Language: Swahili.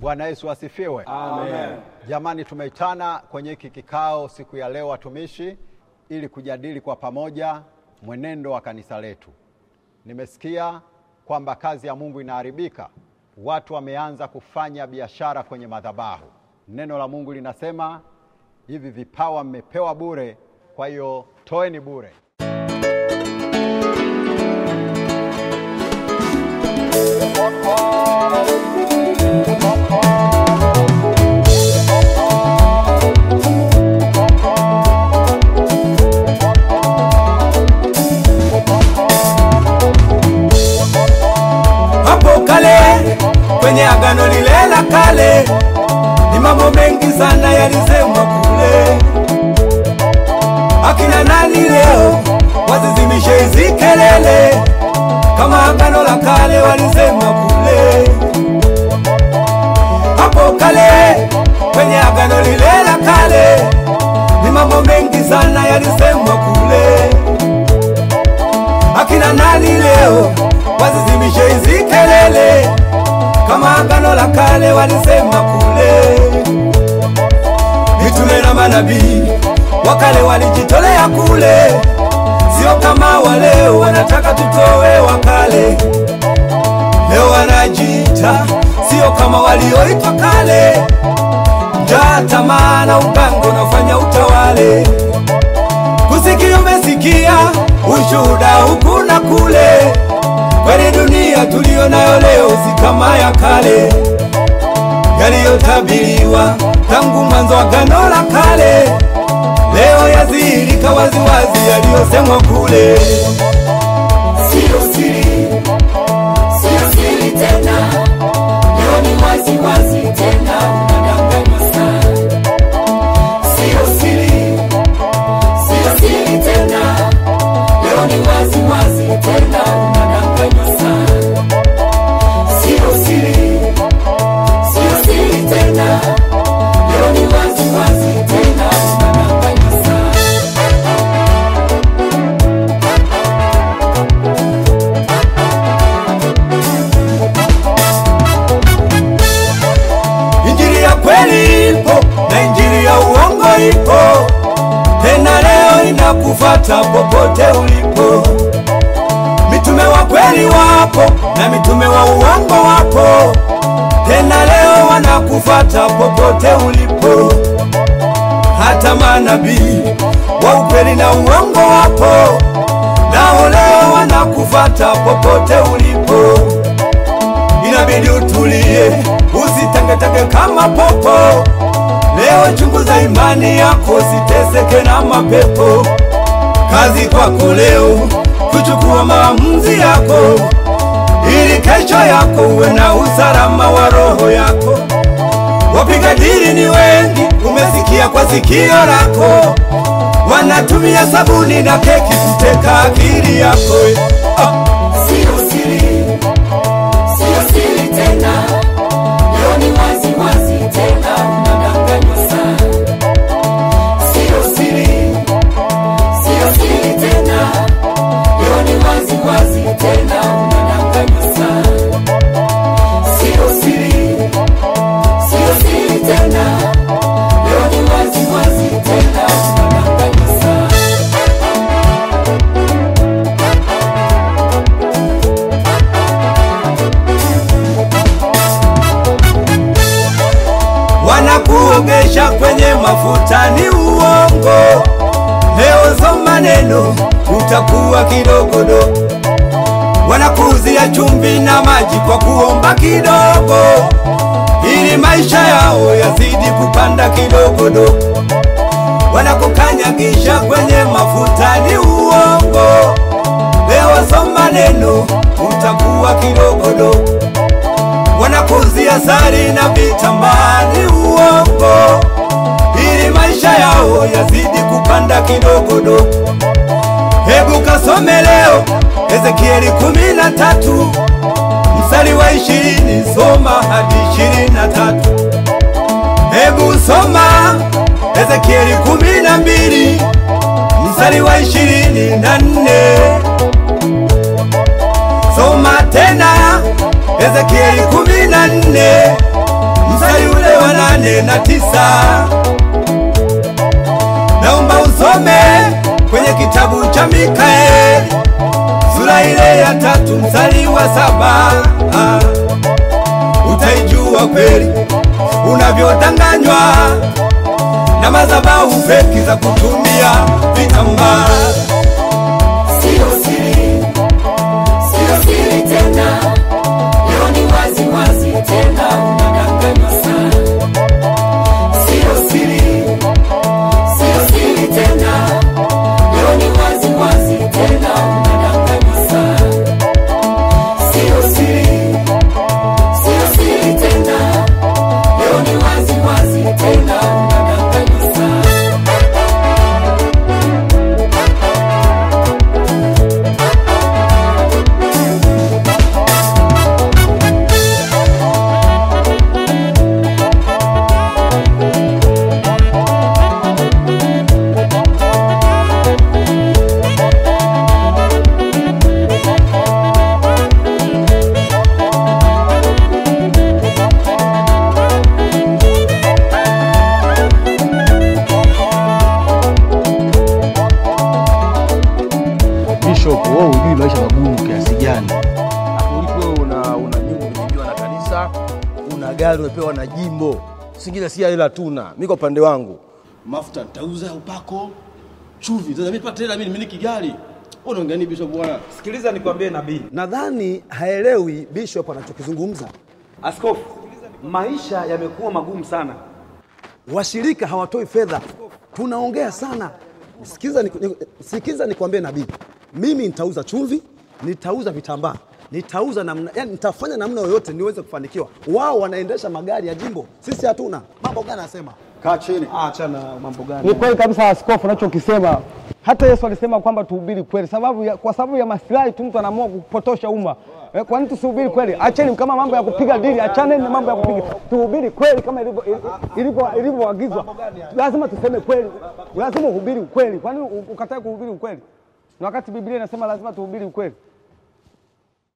Bwana Yesu asifiwe. Amen. Jamani, tumeitana kwenye hiki kikao siku ya leo watumishi, ili kujadili kwa pamoja mwenendo wa kanisa letu. Nimesikia kwamba kazi ya Mungu inaharibika, watu wameanza kufanya biashara kwenye madhabahu. Neno la Mungu linasema hivi, vipawa mmepewa bure, kwa hiyo toeni bure. Hapo kale kwenye agano lile la kale, ni mambo mengi sana yalisemwa kule. Akina nani leo wazizimishe hizi kelele, kama agano la kale walisema kule. Hapo kale kwenye agano lile la kale, ni mambo mengi sana yalisemwa kule akina nani leo wazizimishe hizi kelele kama agano la kale walisema kule. Mitume na manabii wakale walijitolea kule, sio kama waleo wanataka tutowe wakale. Leo wanajiita sio kama walioitwa kale, njaa, tamaa na ugango unafanya utawale kusikia umesikia ushuhuda huku na kule, kweli dunia tuliyo nayo leo si kama ya kale, yaliyotabiriwa tangu mwanzo wa agano la kale, leo yazihirika waziwazi yaliyosemwa kule. Sio siri, sio siri tena, leo ni wazi wazi tena, unadanganywa sana. Sio siri, sio siri tena, leo ni wazi wazi tena, unadanganywa sana. Sio siri, sio siri tena, leo ni wazi wazi tena, unadanganywa sana. Injili ya kweli ipo na injili ya uongo ipo, tena leo inakufata popote ulipo. Mitume wa kweli wapo na mitume wa uongo wapo, tena leo wanakufata popote ulipo. Hata manabii wa ukweli na uongo wapo, nao leo wanakufata popote ulipo inabidi utulie, usitangetenge kama popo. Leo chunguza imani yako, usiteseke na mapepo. Kazi kwako leo kuchukua maamuzi yako, ili kesho yako uwe na usalama wa roho yako. Wapiga dili ni wengi, umesikia kwa sikio lako, wanatumia sabuni na keki kuteka akili yako. Ah. Sio siri, sio siri tena, leo ni wazi wazi tena, unadanganywa sana. Sio siri, sio siri tena, leo ni wazi wazi tena, unadanganywa sana. Sio siri, sio siri tena, leo ni wazi wazi tena, unadanganywa sana. wanakuogesha kwenye mafuta ni uongo. Leo zo maneno utakuwa kidogodo, wanakuuzia chumvi na maji kwa kuomba kidogo, ili maisha yao yazidi kupanda kidogodo. Wanakukanyagisha kwenye mafuta ni uongo. Leo zo maneno utakuwa kidogodo wanakuzia sari na vitambaa ni uongo, ili maisha yao yazidi kupanda kidogodo. Hebu kasome leo Ezekieli kumi na tatu mstari wa ishirini soma hadi ishirini na tatu. Hebu soma Ezekieli kumi na mbili mstari wa ishirini na nne. Soma tena Ezekieli kumi na nne nane na tisa. Naomba usome kwenye kitabu cha Mikaeli sura ile ya tatu mstari wa saba. Ah, Utaijua kweli unavyodanganywa na madhabahu feki za kutumia vitambaa. Sio siri, sio siri tena, leo ni wazi wazi tena, unadanganywa sana. Sio siri, sio siri tena, leo ni wazi wazi tena, unadanganywa sana. Sio siri, sio siri tena, leo ni wazi wazi tena, unadanganywa sana. Bishop, wewe hujui maisha magumu kiasi gani. Hapo ulipo wewe una una nyumba umejengewa na kanisa, una gari umepewa na jimbo. Singine si hela tuna. Mimi kwa upande wangu mafuta nitauza upako, chumvi. Sasa mimi pata hela mimi nimiliki gari. Wewe unaongea nini Bishop bwana? Sikiliza nikwambie nabii. Nadhani haelewi Bishop anachokizungumza. Askofu, maisha yamekuwa magumu sana. Washirika hawatoi fedha, tunaongea sana. Sikiza, ni, ni, sikiza nikwambie nabii, mimi nitauza chumvi, nitauza vitambaa, nitauza namna, yani nitafanya namna yoyote niweze kufanikiwa. Wao wanaendesha magari ya jimbo, sisi hatuna. Mambo gani anasema? Kaa chini. Achana mambo gani? Ni kweli kabisa askofu, unachokisema. Hata Yesu alisema kwamba tuhubiri kweli, sababu ya, kwa sababu ya maslahi tu mtu anaamua kupotosha umma. Eh, Kwa nini tusihubiri kweli? Acheni kama mambo ya kupiga dili, achaneni na mambo ya kupiga, tuhubiri kweli kama ilivyo- ilivyo- ilivyoagizwa. Lazima tuseme kweli, lazima uhubiri ukweli. Kwa nini ukatae kuhubiri ukweli? Na wakati Biblia inasema lazima tuhubiri ukweli.